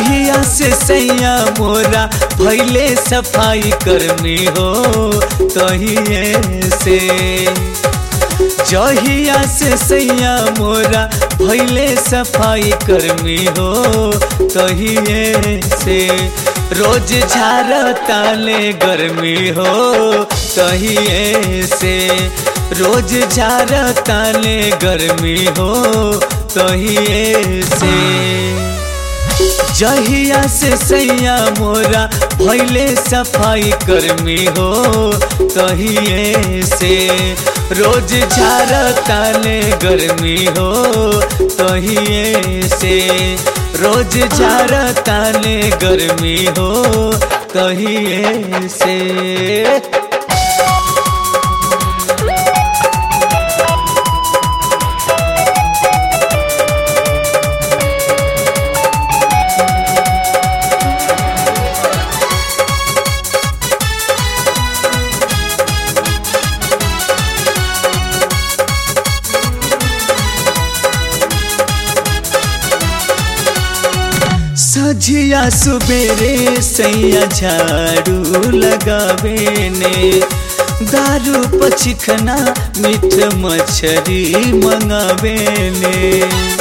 जहिया से सैया मोरा भैले सफाई कर्मी हो तहिए से जहिया से सैया मोरा भैले सफाई कर्मी हो तहिए से रोज झार ताले गर्मी हो तहिए से रोज झार ताले गर्मी हो तहिए से जहिया से सैया मोरा भैले सफाई कर्मी हो तहिए से रोज झार ताले गर्मी हो तहिए से रोज झार ताले गर्मी हो तहिए से सझिया सुबेरे सैया झाड़ू लगावे ने दारू पचिखना मीठ मछरी मंगावे ने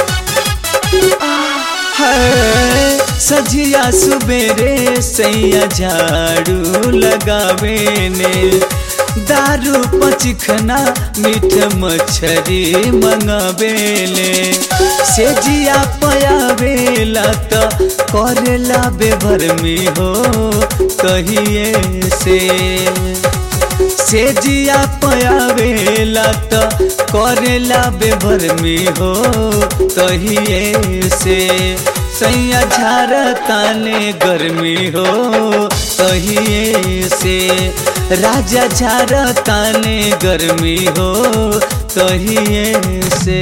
है सझिया सुबेरे सैया झाड़ू लगावे ने दारू पचिखना मीठ मछरी मंगावेले से जिया पयावेला त करेला बेभरमी हो कहिए से से जिया पयावेला त करेला बेभरमी हो कहिए से सैया झार ताने गर्मी हो कहिए से राजा झार ताने गर्मी हो कहिए से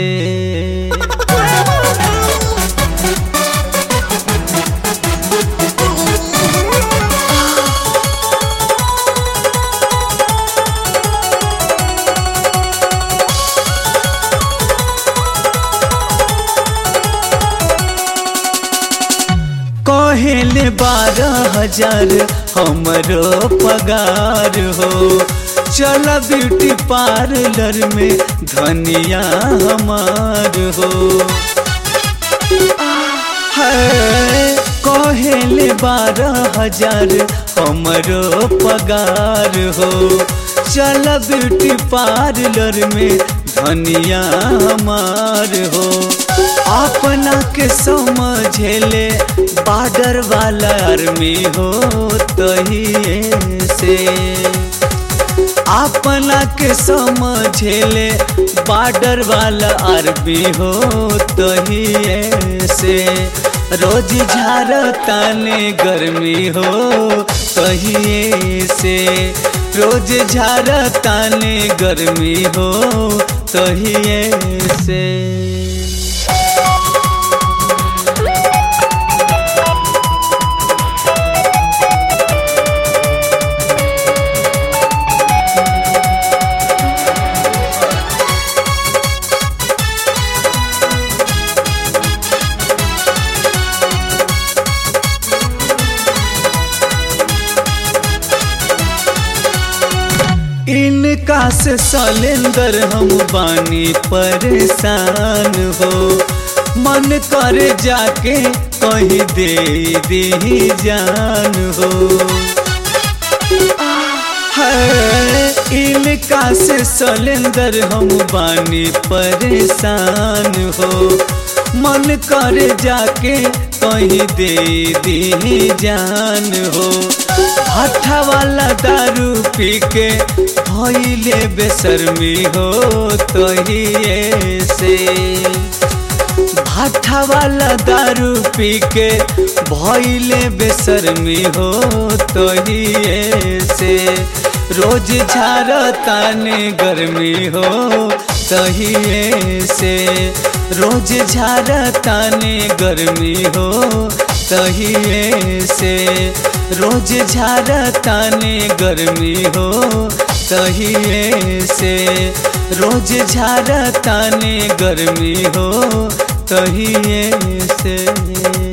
कहेले बारह हजार हमरो पगार हो चल ब्यूटी पार्लर में धनिया हमार हो है कहेले बारह हजार हमरो पगार हो चल ब्यूटी पार्लर में धनिया हमार हो अपना के समझेले बॉर्डर वाला आर्मी हो तहिए से अपना के समझेले बॉर्डर वाला आर्मी हो तहिए से रोज झार ताने गर्मी हो तहिए से रोज झार ताने गर्मी हो तहिए से इनका से सलेंदर हम बानी परेशान हो मन कर जाके कहीं दे दी जान हो है इनका से सलेंदर हम बानी परेशान हो मन कर जाके कहीं दे दी जान हो भाठा वाला दारू पी के भैले बेशर्मी हो तहिए से भाठा वाला दारू पी के भैले बेशर्मी हो तहिए से रोज झार ताने गर्मी हो तहिए से रोज झार ताने गर्मी हो तहिए से रोज झार ताने गर्मी हो तहिए से रोज झार ताने गर्मी हो तहिए से